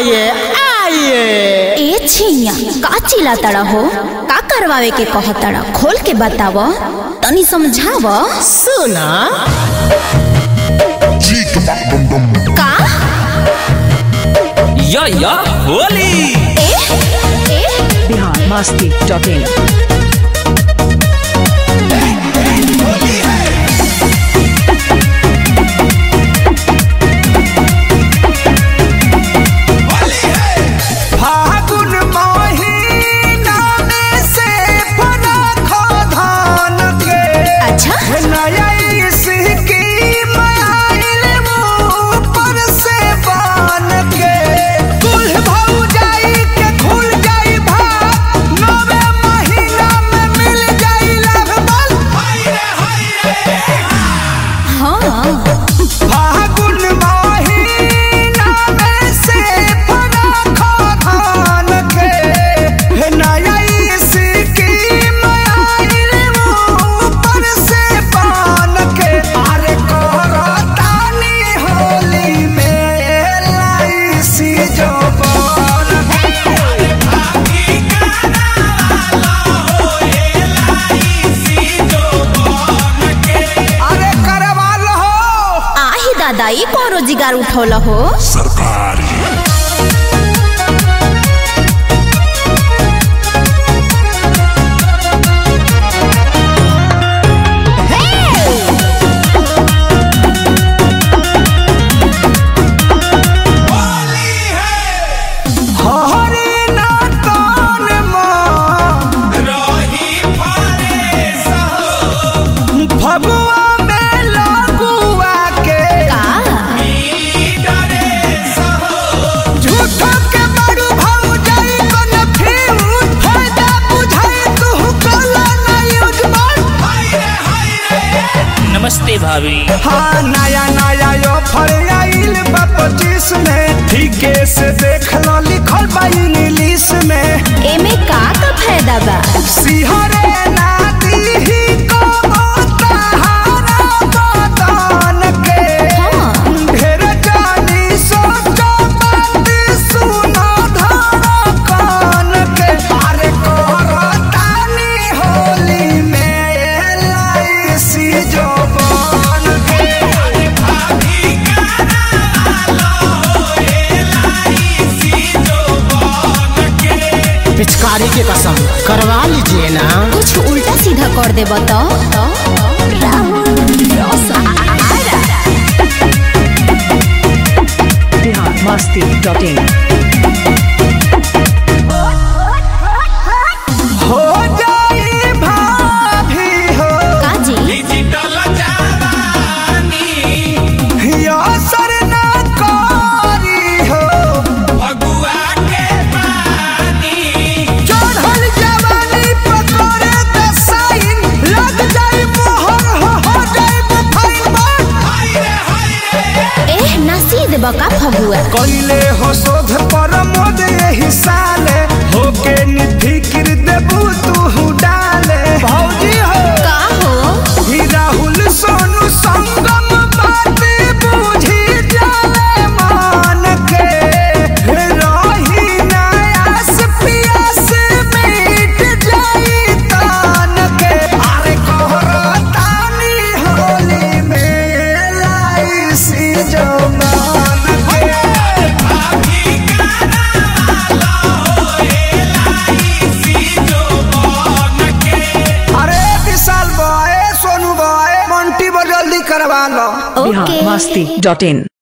आइए आइए ए छिया का चिल्ला तड़ा हो का करवावे के कह तड़ा खोल के बताव तनी समझाव सुना का या या होली ए ए बिहार मस्ती डॉट इन फागुन महीना में से फरखो धान के अच्छा नया स्कीम आइल ऊपर से बान के कुल भौजाई के खुल जाई भाग नवे महीना में मिल जाई लगभग हाँ फागुन महीना में से फरखो धान के नया स्कीम आइल ऊपर से बान के अरे करतानी होली में एलआईसी जो बान अरे करवा लो आही दादा ई कौन रोजगार उठौल हो हरी ना तान माँ फगुआ में लगुआ के का झूठो के बड़ू भाऊ जाई कन फ्यूज फायदा बुझाई तू कला ना यूज नमस्ते भाभी हाँ नया नया यो फल आइल बा पच्चीस में ठीके से देख लो लिखल बा इंग्लिश में एमे का का फायदा बा सिहरे नाती ही को ताहारा बदन के हाँ ढेर जानी सोचो बात सुनो धड़कन के अरे करतानी होली में एलआईसी जो बन के पिचकारी की कसम करवा लीजिए ना कुछ उल्टा सीधा कर दे बता बिहार मस्ती डॉट इन हो जाई भाभी हो काजी या सर ना कारी हो चढ़ल जवानी पकड़े त साइन लग जाई मोहर हो हो जाई फाइन एह नसीद बका फगुआ कइले हो शोध पर मोद यही साले होके निफिकिर देबू तू डाले भौजी हो का हो ही राहुल सोनू संगम बात बूझी जाले मान के रही नयास पियास मिट जाई तान के अरे कहरतानी होली में लाइसी जो मान के अरे विशाल बॉय सोनू बॉय मंटी बो जल्दी करवा लो बिहार ओके मस्ती डॉट इन